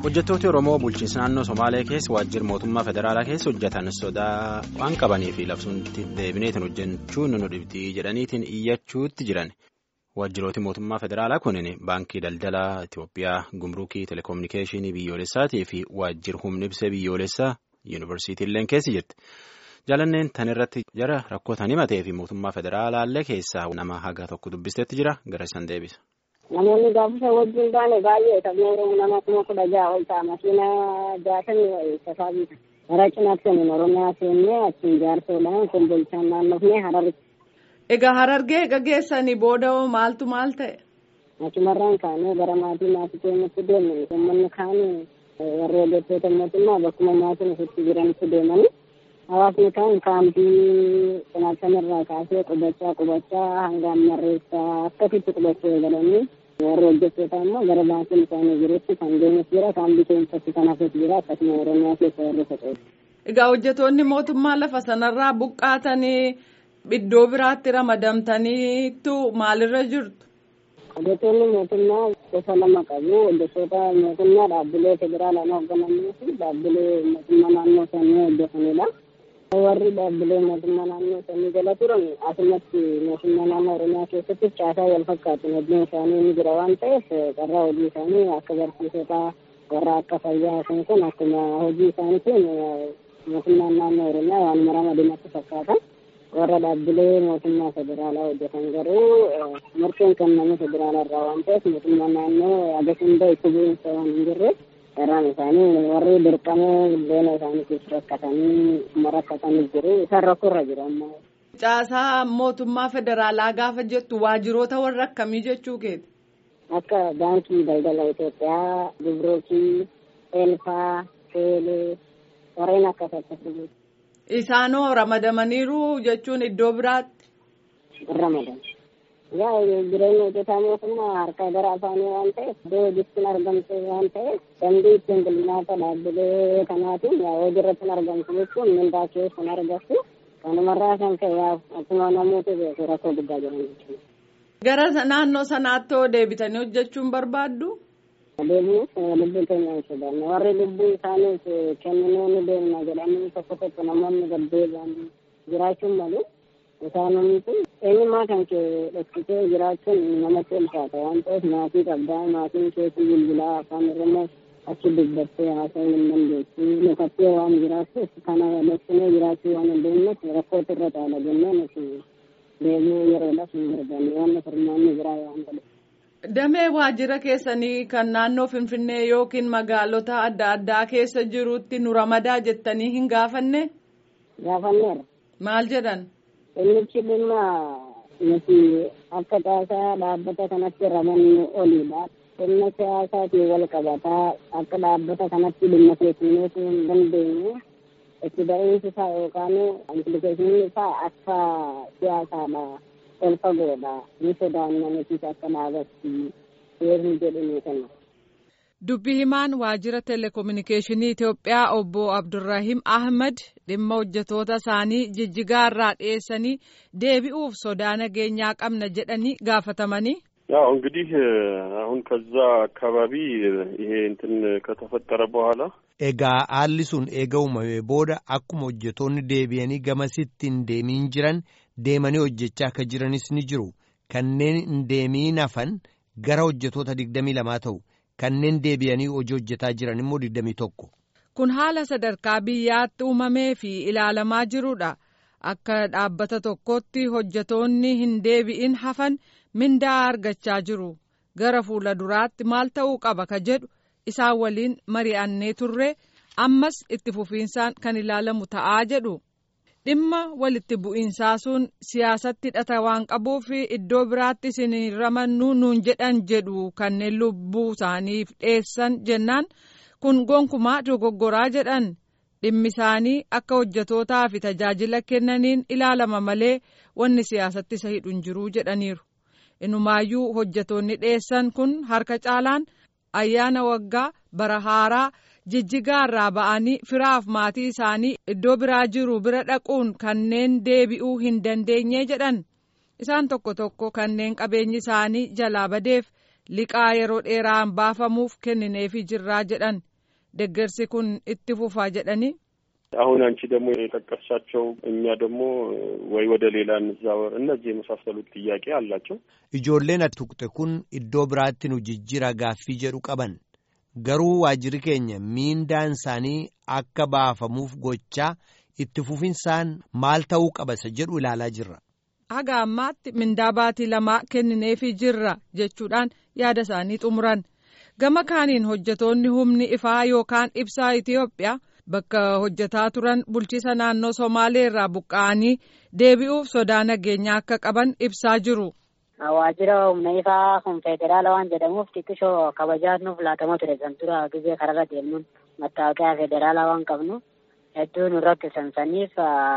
hojjettooti oromoo bulchiinsa naannoo somaalee keessa waajjira mootummaa federaalaa keessa hojjetan sodaa waan qabanii fi labsuutti deebineetiin hojjechuun nu dhibdii jedhaniitiin iyyachuutti jiran waajjirooti mootummaa federaalaa kunin baankii daldalaa itiyoophiyaa gumruukii telekominikeeshinii biyyoolessaatii fi waajjira humna ibsee biyyoolessaa yuunivarsiitiillee keessa jirti jaalanneen tan irratti jara rakkootan himatee fi mootummaa federaalaallee keessaa nama haga tokko dubbisteetti jira gara isaan deebisa. Namoonni gaafasa wajjin baane baay'ee taphni nama kuma kudha ja'a ol ta'a makiina jaatamii safaa biita. Gara cinaatti kan Oromiyaa seennee achiin jaarsoodhaan kombolchaan naannofnee Hararitti. Egaa Harargee gaggeessanii booda maaltu maal ta'e? Achumarraan kaanee gara maatii maatii keenyatti deemne uummanni kaan warra hojjettoota mootummaa bakkuma maatiin ofitti jiranitti deemanii hawaasni kaan kaampii cinaachamirraa kaasee qubachaa qubachaa hanga ammarreessaa akkasitti qubachuu eegalanii warri hojjettoota immoo gara baankiin isaanii jirutti kan deemus jira kaampii keessatti kan hafes jira akkasuma oromiyaa keessa warri socho'u. Egaa hojjettoonni mootummaa lafa sanarraa buqqaatanii iddoo biraatti ramadamtaniitu maalirra jirtu? Hojjettoonni mootummaa gosa lama qabu. Hojjettoota mootummaa dhaabbilee federaalaan hoogganamanii fi dhaabbilee mootummaa naannoo sanii hojjetanidha. Warri dhaabbilee mootummaa naannoo sanii jala turan asumatti mootummaa naannoo Oromiyaa keessatti caasaa wal fakkaatu hojiin isaanii ni jira waan ta'eef carraa hojii isaanii akka barsiisota warra akka fayyaa sun kun akkuma hojii isaaniitiin mootummaan naannoo Oromiyaa waan ramadamatti fakkaata. warra dhaabbilee mootummaa federaalaa hojjetan garuu murteen kenname federaalaa irraa waan ta'eef mootummaa naannoo agas hunda itti bu'iinsa waan hin jirre karaan isaanii warri dirqamee buddeena isaaniitiif rakkatanii rakkatanii jiru isaan rakkoorra jiru ammoo. Caasaa mootummaa federaalaa gaafa jettu waajjiroota warra akkamii jechuu keeti? Akka baankii daldala Itoophiyaa, Gibrookii, Eelfaa, Teelee warreen akkas akkasii. Isaanoo ramadamaniiru jechuun iddoo biraatti. Ramadan. Yaa jireenya hojjetaa mootummaa harka gara afaanii waan ta'eef iddoo hojiitti argamte waan ta'eef dambii ittiin bulmaata dhaabbilee kanaatiin hojii irratti argamtu jechuun mindaa keessan argattu kanumarraa kan ka'e akkuma namoota beeku rakkoo guddaa jiran jechuudha. Gara naannoo sanaatti hoo deebitanii hojjechuun barbaaddu? Deebiin lubbuu keenya hin sodaanne warri lubbuu isaaniif kenninuu ni deemna jedhanii tokko tokko namoonni gaddeebi'an jiraachuun malu isaanumti eenyummaa kan kee dhoksitee jiraachuun namatti ulfaata waan ta'eef maatii qabdaa maatiin keessi bilbilaa afaan oromoo achi dubbattee haasa'uu hin dandeessu mukattee waan jiraattuuf kana dhoksinee jiraachuu waan hin deemneef rakkootu irra caala jennee nuti deebi'uu yeroodhaaf hin barbaanne waan furmaanni biraa waan ta'eef. Damee waajjira keessanii kan naannoo Finfinnee yookiin magaalota adda addaa keessa jirutti nu ramadaa jettanii hin gaafanne? Gaafanneera. Maal jedhan? Innichi dhimma nuti akka caasaa dhaabbata kanatti ramannu oliidha. Dhimma siyaasaatiin wal qabataa akka dhaabbata kanatti dhimma keessummeessuu hin dandeenye itti ba'iinsi isaa yookaan implikeeshiniin isaa akka siyaasaadha. ol fagoodha ni sodaanna nutis akka dhaabatti seerri jedhanii kenna. Dubbi himaan waajjira telekominikeeshinii Itoophiyaa obbo Abdurrahim Ahmad dhimma hojjetoota isaanii jijjigaa irraa dhiyeessanii deebi'uuf sodaa nageenyaa qabna jedhanii gaafatamanii. ያው እንግዲህ አሁን ከዛ አካባቢ ይሄ እንትን ከተፈጠረ በኋላ egaa haalli sun eega uumame booda akkuma hojjetoonni deebi'anii gamasitti hin deemiin jiran deemanii hojjechaa akka jiranis ni jiru kanneen hin deemiin hafan gara hojjetoota digdamii lamaa ta'u kanneen deebi'anii hojii hojjetaa jiran immoo digdamii tokko. kun haala sadarkaa biyyaatti uumamee fi ilaalamaa jirudha akka dhaabbata tokkotti hojjetoonni hin deebi'in hafan mindaa argachaa jiru gara fuula duraatti maal ta'uu qaba ka jedhu. isaan waliin mari'annee turre ammas itti fufiinsaan kan ilaalamu ta'aa jedhu dhimma walitti bu'iinsaa sun siyaasatti hidhata waan qabuuf iddoo biraatti isin ramannuu nuun jedhan jedhu kanneen lubbuu isaaniif dheessan jennaan kun gonkumaa dogoggoraa jedhan dhimmi isaanii akka hojjetootaa fi tajaajila kennaniin ilaalama malee wanni siyaasatti isa hidhu hin jiruu jedhaniiru inumaayyuu hojjetoonni dheessan kun harka caalaan. ayyaana waggaa bara haaraa jijjigaa irraa ba'anii firaaf maatii isaanii iddoo biraa jiru bira dhaquun kanneen deebi'uu hin dandeenye jedhan isaan tokko tokko kanneen qabeenyi isaanii jalaa badeef liqaa yeroo dheeraan baafamuuf kennineefii jirraa jedhan deeggarsi kun itti fufaa jedhanii. አሁን አንቺ ደግሞ የጠቀሳቸው እኛ ደግሞ ወይ ወደ ሌላ እንዛወር እነዚህ የመሳሰሉት ጥያቄ አላቸው። ijoolleen tuqxe kun iddoo biraatti nu jijjiira gaaffii jedhu qaban garuu waajjirri keenya miindaan isaanii akka baafamuuf gochaa itti fufinsaan maal ta'uu qabasa jedhu ilaalaa jirra. haga ammaatti mindaa baatii lamaa kennineefii jirra jechuudhaan yaada isaanii xumuran gama kaaniin hojjetoonni humni ifaa yookaan ibsaa Itiyoophiyaa. bakka hojjetaa turan bulchiisa naannoo somaalee irraa buqqa'anii deebi'uuf sodaa nageenyaa akka qaban ibsaa jiru. waajjira humna ifaa kun federaala waan jedhamuuf xiqqishoo kabajaa nuuf laatamaa ture san dura gizee kararra deemnuun mattaawoqiyaa federaalaa waan qabnu hedduu nu rakkisan saniif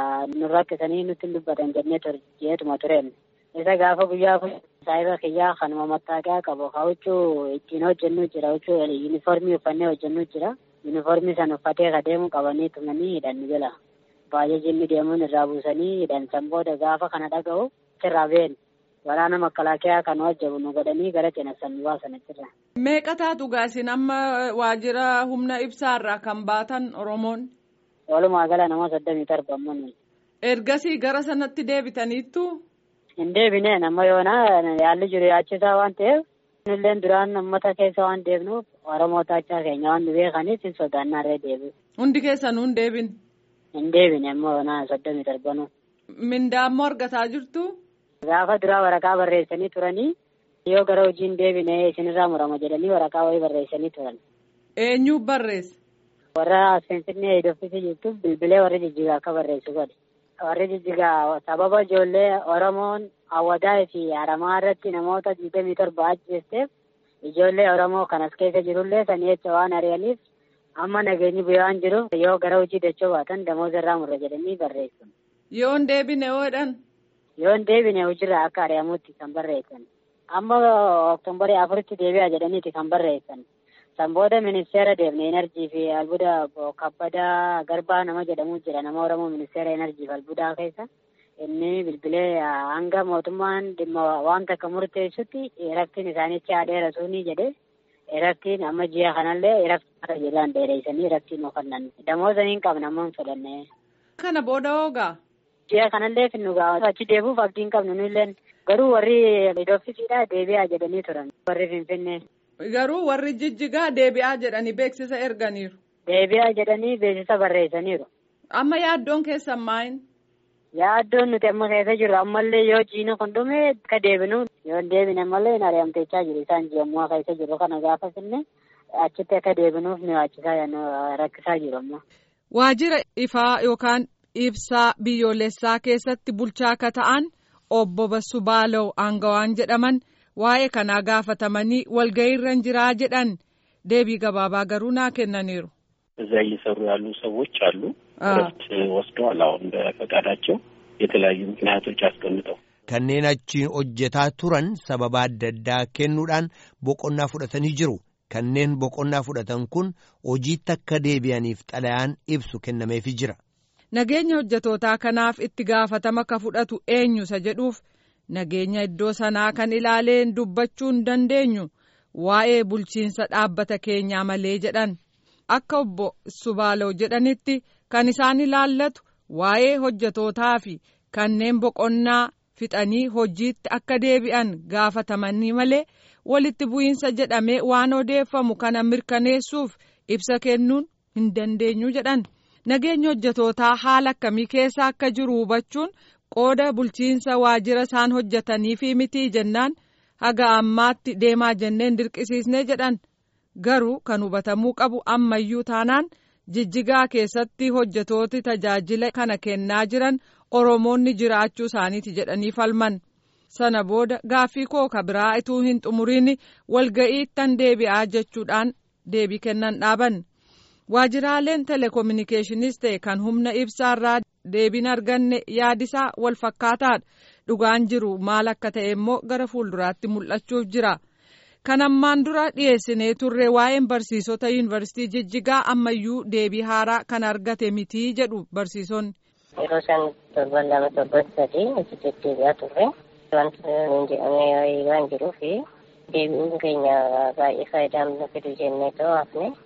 nu rakkisanii nutti dubbatan jennee jeetuma tureen isa gaafa guyyaa kun saayiba kiyyaa kanuma mattaawoqiyaa qabu ka huccuu ittiin hojjennu jira huccuu yuunifoormii uffannee hojjennu jira. yuunifoormii san uffatee ka deemu qabanii tumanii hidhan jala baay'ee jinni deemuun irraa buusanii hidhan san booda gaafa kana dhaga'u sirraa been waraana makalaakiyaa kan wajjabu nu godhanii gara cinassan nu baasan achirra. Meeqa taatu gaasin amma waajjira humna ibsaarraa kan baatan Oromoon? Walumaa gala nama soddomii torba ammoo Ergasii gara sanatti deebitaniittu? Hin deebineen amma yoona yaalli jiru yaachisaa waan ta'eef illeen duraan uummata keessa waan deebnuuf Oromoo taachaa keenya waan nu beekaniif hin sodaannaarree deebi'u. Hundi keessanuu hin deebin? Hin deebine ammoo naa soddomii torbanuu. Mindaa ammoo argataa jirtu? Gaafa duraa waraqaa barreessanii turanii yoo gara hojii hin deebine isinirraa murama jedhanii waraqaa wayii barreessanii turan. Eenyu barreessa? Warra Finfinnee Idooffisii jirtu bilbilee warri jijjigaa akka barreessu godhe. Warri jijjigaa sababa ijoollee Oromoon Awwadaa fi Haramaa irratti namoota digdamii torba ajjeesteef ijoollee Oromoo kan as keessa jirullee sanii jecha waan ari'aniif amma nageenyi bu'aa waan jiruuf yoo gara hojii dachoo baatan damooza irraa murra jedhanii barreessu. Yoo hin deebine hoodhan? Yoo hin deebine hojiirraa akka ari'amutti kan barreessan. Amma oktoobarii afuritti deebi'a jedhaniiti kan barreessan. San booda ministeera deemne enerjii fi albuuda kabbadaa garbaa nama jedhamu jira nama Oromoo ministeera enerjii fi albuudaa keessa. inni bilbilee hanga mootummaan dhimma waan takka murteessutti rakkin isaanitti adeera suunii jedhe rakkin amma ji'a kanallee rakkin jedhaan dheereessanii rakkin ofannan damooza hin qabne amma hin fudhanne. Kana booda hoogaa. Ji'a kanallee finnu gaa achi deebuuf abdii hin qabnu nulleen garuu warri idooffisiidha deebi'aa jedhanii turan warri finfinnee. Garuu warri jijjigaa deebi'aa jedhanii beeksisa erganiiru. Deebi'aa jedhanii beeksisa barreessaniiru. Amma yaaddoon keessan maayin? Yaaddoon nuti amma keessa jirru ammallee yoo jiina kun dhume akka deebinu yoo hin deebine ammallee hin ari'amteechaa jiru isaan ji'ammoo keessa jiru kana gaafa finne achitti akka deebinuuf nu yaachisaa rakkisaa jiru ammoo. Waajjira ifaa yookaan ibsaa biyyoolessaa keessatti bulchaa akka ta'an obbo Bassuu Baalaw aangawaan jedhaman waa'ee kanaa gaafatamanii walga'iirra jiraa jedhan deebii gabaabaa garuu naa kennaniiru. እዛ እየሰሩ ያሉ ሰዎች አሉ። እረፍት ወስደዋል። አሁን በፈቃዳቸው የተለያዩ ምክንያቶች አስቀምጠው kanneen achiin hojjetaa turan sababa adda addaa kennuudhaan boqonnaa fudhatanii jiru. Kanneen boqonnaa fudhatan kun hojiitti akka deebi'aniif xalayaan ibsu kennameefii jira. Nageenya hojjetootaa kanaaf itti gaafatama ka fudhatu eenyusa jedhuuf nageenya iddoo sanaa kan ilaaleen dubbachuu hin dandeenyu waa'ee bulchiinsa dhaabbata keenyaa malee jedhan. Akka obbo Subaalaw jedhanitti kan isaan ilaallatu waa'ee hojjetootaa fi kanneen boqonnaa fixanii hojiitti akka deebi'an gaafatamanii malee walitti bu'iinsa jedhamee waan odeeffamu kana mirkaneessuuf ibsa kennuun hin dandeenyu jedhan. Nageenya hojjetootaa haala akkamii keessa akka jiru hubachuun qooda bulchiinsa waajjira isaan hojjetanii fi mitii jennaan haga ammaatti deemaa jenneen dirqisiisnee jedhan. Garuu kan hubatamuu qabu ammayyuu taanaan jijjigaa keessatti hojjetooti tajaajila kana kennaa jiran Oromoonni jiraachuu isaaniiti jedhanii falman. Sana booda gaaffii koo ka biraa ituu hin xumuriin walga'iittan deebi'aa jechuudhaan deebii kennan dhaaban. Waajjiraaleen telekominikeeshiniis ta'e kan humna ibsaarraa deebiin arganne yaadisaa wal fakkaataadha. Dhugaan jiru maal akka ta'e immoo gara fuulduraatti mul'achuuf jira. Kan ammaan dura dhiyeessinee turre waa'een barsiisota yuunivarsiitii Jijjigaa ammayyuu deebii haaraa kan argate mitii jedhu barsiisonni. Yeroo isaan torban lama torban sadii achitti deebi'aa turre wanti nuun jedhamee wayii waan jiruuf deebi'uun keenya baay'ee faayidaa nu fidu jennee ta'uu hafne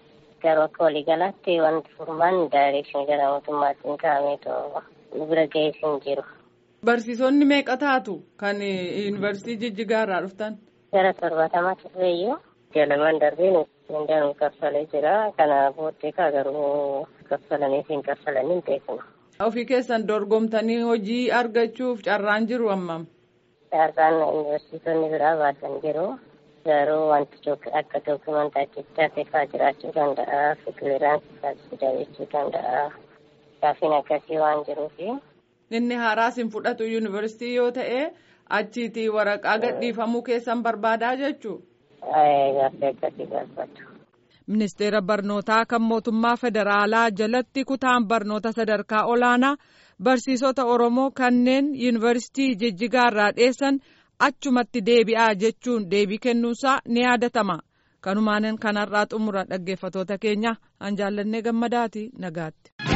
garuu akka waliigalaatti wanti furmaan daayirekshinii gara mootummaatiin kaa'ameetoo nu bira ga'ees hin jiru. Barsiisonni meeqa taatu kan yuunivarsiitii Jijjigaa irraa dhuftan? Gara torbaatamaa turreeyyuu jalamaan darbee mindaan kaffalee jira. Kana booddee kaa garuu kaffalanii fi hin kaffalanii hin beeknu. Ofii keessan dorgomtanii hojii argachuuf carraan jiru ammam? Carraan yuunivarsiitonni biraa baasan jiru. Garuu wanti akka dookumentaa jechaatti fa'aa jiraachuu danda'a. Fikiraansii fa'aa jechuu danda'a. Gaafiin akkasii waan jiruufi. Inni haaraas hin fudhatu yuunivarsiitii yoo ta'e achiitii waraqaa gadhiifamuu keessan barbaadaa jechuu. Gaaffii akkasii gaafatu. Ministeera barnootaa kan mootummaa federaalaa jalatti kutaan barnoota sadarkaa olaanaa barsiisota Oromoo kanneen yuunivarsiitii Jijjigaa irraa dheessan achumatti deebi'aa jechuun deebii kennuusaa ni yaadatama. Kanumaan kanarraa xumura dhaggeeffatoota keenya an jaallannee gammadaati nagaatti.